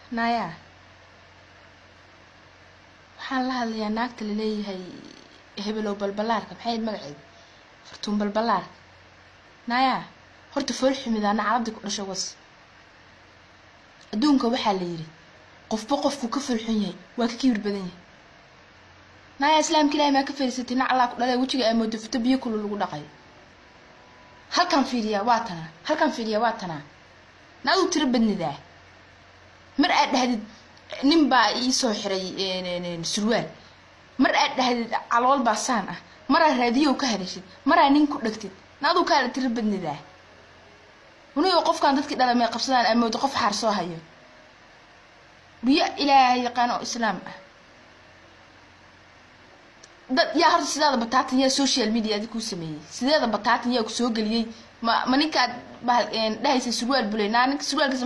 naya waxaan la hadlayaa naagta laleeyahay hebelow balbalaarka maxay ahayd magaceed fartuun balbalaarka naya horta fool xumida ana carabdi ku dhasho was adduunka waxaa la yidhi qofba qofku ka foolxun yahay waa ka kibir badan yahay naya islaamka ilahay maa ka fariisatay nac allaa ku dhalee wejiga ay moodo fito biyo kulu lagu dhaqay halkan fiiriyaa waa tanaa halkan fiiriyaa waa tanaa naaduu tiro badnidaa mar aad dhahdid nin baa ii soo xiray surwaal mar aad dhahdid calool baa saan ah maraa raadiyow ka hadashid maraa nin ku dhegtid naaduu kaala tiro badnidaa unigo qofkan dadkii dhala may qabsadaan amoodo qof xaar soo hayo biyo ilaahay yaqaan oo islaam ah dad yaa horta sideeda bataatan yaa social media adi kuu sameeyey sideeda bataatan yaa ku soo geliyey ma ma ninkaad bahal dhahaysa surwaal bulay naa ninka surwaalkiisa